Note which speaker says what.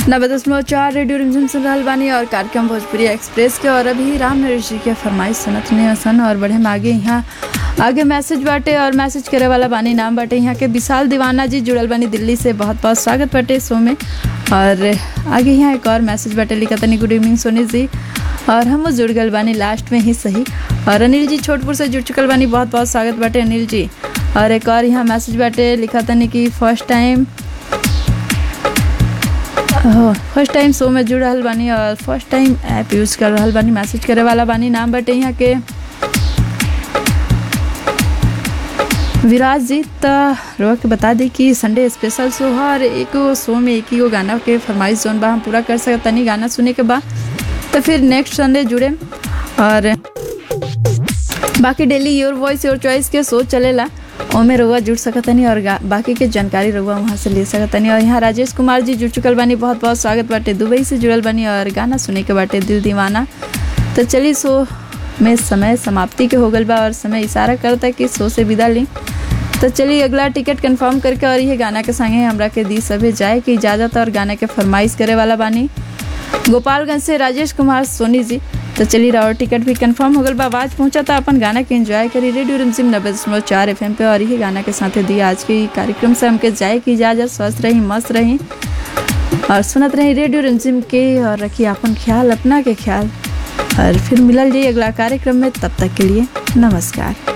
Speaker 1: नब्बे दशमलव चार रेडियो रिमझिम सुन रहल बानी और कार्यक्रम भोजपुरी एक्सप्रेस के और अभी राम नरेश जी के फरमाइश सुनत नहीं सन और बढ़े में आगे यहाँ आगे मैसेज बाटे और मैसेज करे वाला बानी नाम बाटे यहाँ के विशाल दीवाना जी जुड़ल बानी दिल्ली से बहुत बहुत स्वागत बाटे शो में और आगे यहाँ एक और मैसेज बाटे लिखा तनी गुड इवनिंग सोनी जी और हम वो जुड़ गल बानी लास्ट में ही सही और अनिल जी छोटपुर से जुड़ चुकल बानी बहुत बहुत स्वागत बाटे अनिल जी और एक और यहाँ मैसेज बाटे लिखा तनी कि first time first time show में जुड़ रहल बानी और फर्स्ट टाइम ऐप यूज कर रहल बानी मैसेज करे वाला बानी नाम बाटे यहाँ के विराज जी त रोआ के बता दी कि संडे स्पेशल शो है और एक शो में एक ही गो गाना के फरमाइश जोन बा हम पूरा कर सकत तनी गाना सुने के बाद तो फिर नेक्स्ट संडे जुड़े और बाकी daily your voice your choice के शो चलेला ओमे रउआ जुड़ सकतनी और बाकी के जानकारी रउआ वहाँ से ले सकतनी और यहाँ राजेश कुमार जी जुड़ चुकल बानी बहुत बहुत स्वागत बाटे दुबई से जुड़ल बानी और गाना सुने के बाटे दिल दीवाना तो चलिए शो में समय समाप्ति के हो गल बा और समय इशारा करता कि शो से विदा ली तो चलिए अगला टिकट कंफर्म करके और ये गाना के संगे हमरा के दी सभे जाए की इजाज़त और गाना के फरमाइश करे वाला बानी गोपालगंज से राजेश कुमार सोनी जी तो चलिए और टिकट भी कंफर्म हो गल बा आवाज पहुंचा था अपन गाना के एंजॉय करी रेडियो रिमझिम नब्बे दशमलव चार एफ पे और ये गाना के साथ दी आज के कार्यक्रम से हमके जाए की इजाज़त स्वस्थ रही मस्त रही और सुनत रही रेडियो रिमझिम के और रखिए अपन ख्याल अपना के ख्याल और फिर मिलल जाइए अगला कार्यक्रम में तब तक के लिए नमस्कार